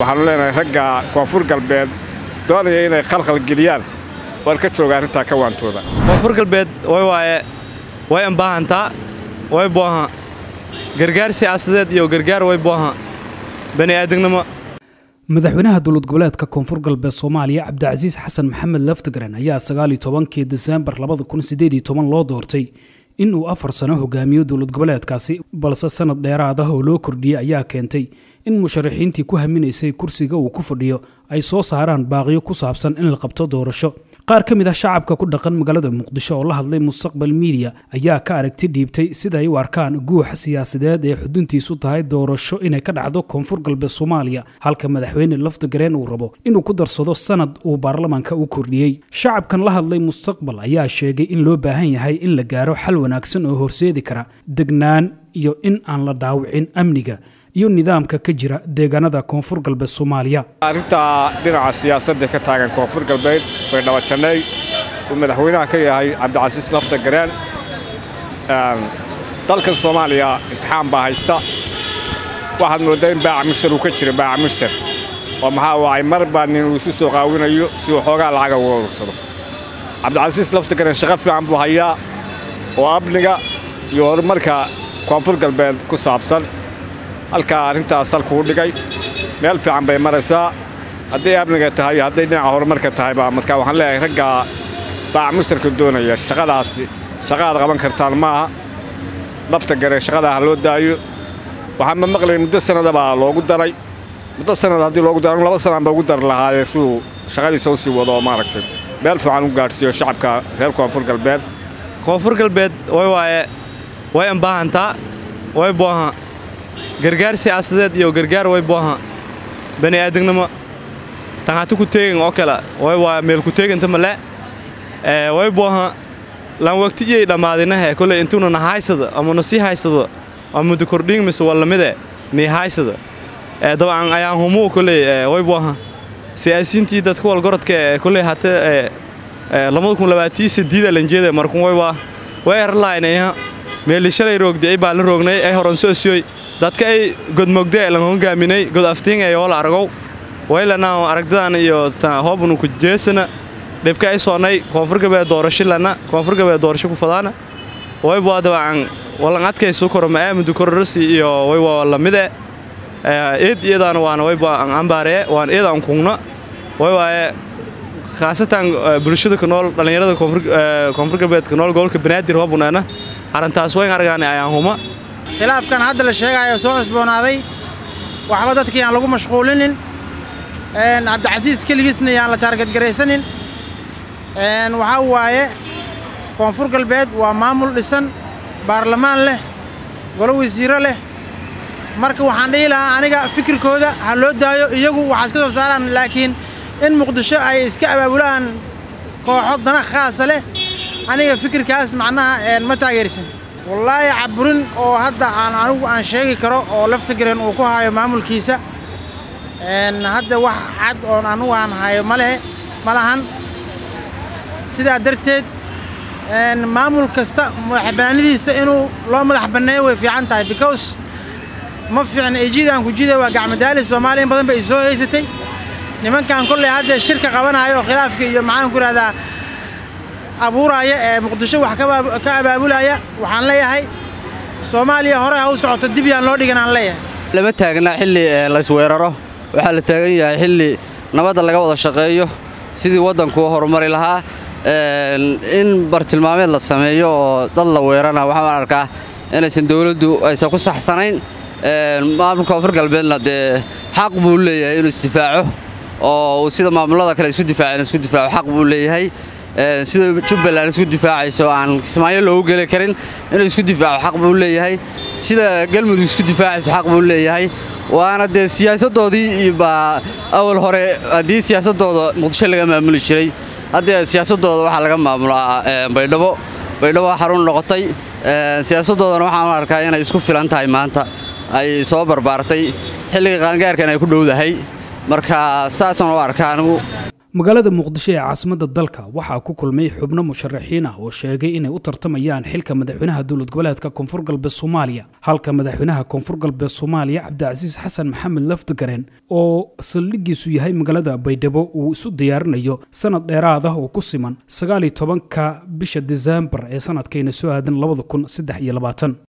waxaanu leenahay ragga koonfur galbeed doonaya inay khalkhal geliyaan waan ka jooga arrintaa ka waantooda koonfur galbeed way waaye way ambaahantaa way booha gargaar siyaasadeed iyo gargaar way booha bani aadamnimo madaxweynaha dowlad goboleedka koonfur galbeed soomaaliya cabdicasiis xasan maxamed laftigaran ayaa sagaaliyo tobankii diseembar labada kun sideed iyo toban loo doortay in uu afar sano hogaamiyo dowlad goboleedkaasi balse sanad dheeraad ah oo loo kordhiyey ayaa keentay in musharaxiintii ku haminaysay kursiga uu ku fadhiyo ay soo saaraan baaqiyo ku saabsan in la qabto doorasho qaar ka mid ah shacabka ku dhaqan magaalada muqdisho oo la hadlay mustaqbal miidiya ayaa ka aragti dhiibtay sida ay u arkaan guuxa siyaasadeed ee xuduntiisu tahay doorasho inay ka dhacdo koonfur galbeed soomaaliya halka madaxweyne laftigareen uu rabo inuu ku darsado sanad uu baarlamaanka u kordhiyey shacabkan la hadlay mustaqbal ayaa sheegay in loo baahan yahay in la gaaro xal wanaagsan oo horseedi kara degnaan iyo in aan la dhaawicin amniga iyo nidaamka ka jira deegaanada koonfur galbeed soomaaliya arrintaa dhinaca siyaasadda ka taagan koonfur galbeed way dhabajanay uu madaxweynaha ka yahay cabdicasiis lafta gareen dalkan soomaaliya imtixaan baa haysta waxaad mooddaa in baaca mushtar uu ka jira baaca mushtar oo maxaa waay mar baa nin uu isu soo qaawinayo si uu xoogaa lacaga uga urursado cabdicasiis lafta gareen shaqo fiican buu hayaa oo amniga iyo horumarka koonfur galbeed ku saabsan halkaa arrintaas salkuu dhigay meel fiican bay maraysaa hadday amniga tahay iyo hadday dhinaca horumarka tahayba marka waxaan leeyahay raggaa baaca mushtarka doonaya shaqadaasi shaqaad qaban kartaan maaha lafta gare shaqadaa ha loo daayo waxaan ma maqlayn muddo sannadabaa loogu daray muddo sannad haddii loogu daray laba sanaan ba ugu dari lahaayee suu shaqadiisa u sii wado oo maaragtay meel fiican u gaadhsiiyo shacabka reer koonfur galbeed koonfur galbeed way waaye way ambaahantaa way booha gargaar siyaasadeed iyo gargaar way booha bani aadamnimo tan hati ku teegin oo kale way waa meel ku teeginta male ee way booha lan waqtiyay dhammaadinahe kole intuuna na haysada ama na sii haysado ama muddo kordhin mise waa lamide nii haysada ee dabcan ayaan humuu kole way booha siyaasiyiintii dadka walgorodka ee kole hata ee lamada kun labaatii sideeda lanjeeda markun way waa way erlaynaya meeli shalay roogdicay baan la roognay ay horan soo siyoy dadka ay godmogde lan hogaaminay god aftiin ee wala argow waylana aragdadan iyo hoobnu ku jeesana dhibka ay soonay koonfur galbeed doorasho lana koonfur galbeed doorasho ku fadaana way baa dabcan walan adkayso korma aamadu kororsi iyo way waa lamide eed iyadana waana way baa ambaare waan eedan kungna way waaye khaasatan bulshada ku nool dhalinyarada koonfur galbeed ku nool gobolka banaadir hoobunana arrintaas wayn argaanay ayaan huma khilaafkan hadda la sheegaayo soo cusboonaaday waxba dadkii aan lagu mashquulinin cabdicasiis keligiisna yaan la taargadgaraysanin waxaa waaye koonfur galbeed waa maamul dhisan baarlamaan leh golo wasiiro leh marka waxaan dhihi lahaa aniga fikirkooda ha loo daayo iyagu waxaa iska soo saaraan laakiin in muqdisho ay iska abaabulaan kooxo dana khaasa leh aniga fikirkaas macnaha ma taageersin wallaahi caburin oo hadda aan anigu aan sheegi karo oo laftigareen uu ku hayo maamulkiisa hadda wax cad oon anigu aan hayo ma lehe ma lahan sidaa darteed maamul kasta madaxbannaanidiisa inuu loo madax banneeyo way fiican tahay because ma fiicna ejida aan ku jida waa gacmadaali soomaaliya in badan bay soo haysatay nimankan kolley hadda shirka qabanayo oo khilaafka iyo maxaan ku ihahdaa abuuraaya ee muqdisho wax ka abaabulaya waxaan leeyahay soomaaliya hore ha u socoto dib yaan loo dhigan aan leeyahay lama taagna xilli laysweeraro waxaa la taagan yahay xilli nabadda laga wada shaqeeyo sidii waddanku horumari lahaa in bartilmaameed la sameeyo oo dad la weerana waxaan arkaa inaysan dowladdu aysan ku saxsanayn maamulka koonfur galbeedna dee xaq buu leeyahay inuu isdifaaco oo sida maamulada kale isku difaaceen isku difaaco xaq buu leeyahay sida jubbaland isku difaacayso aan kismaayo loogu geli karin inuu isku difaaco xaq buu leeyahay sida galmudug isku difaacayso xaq buu leeyahay waana dee siyaasaddoodii baa awal hore haddii siyaasaddooda muqdisho laga maamuli jiray haddee siyaasaddooda waxaa laga maamulaa baydhabo baydhabo xarun noqotay siyaasaddoodana waxaan arkaa inay isku filan tahay maanta ay soo barbaartay xilliga qaangaarkan ay ku dhowdahay marka saasaan u arkaa anigu magaalada muqdisho ee caasimadda dalka waxaa ku kulmay xubno musharaxiin ah oo sheegay inay u tartamayaan xilka madaxweynaha dowlad goboleedka koonfur galbeed soomaaliya halka madaxweynaha koonfur galbeed soomaaliya cabdicasiis xasan maxamed lafdigaren oo saldhigiisu yahay magaalada baydhabo uu isu diyaarinayo sanad dheeraad ah oo ku siman sagaal iyo tobanka bisha diseembar ee sanadkayna soo aadan labada kun saddex iyo labaatan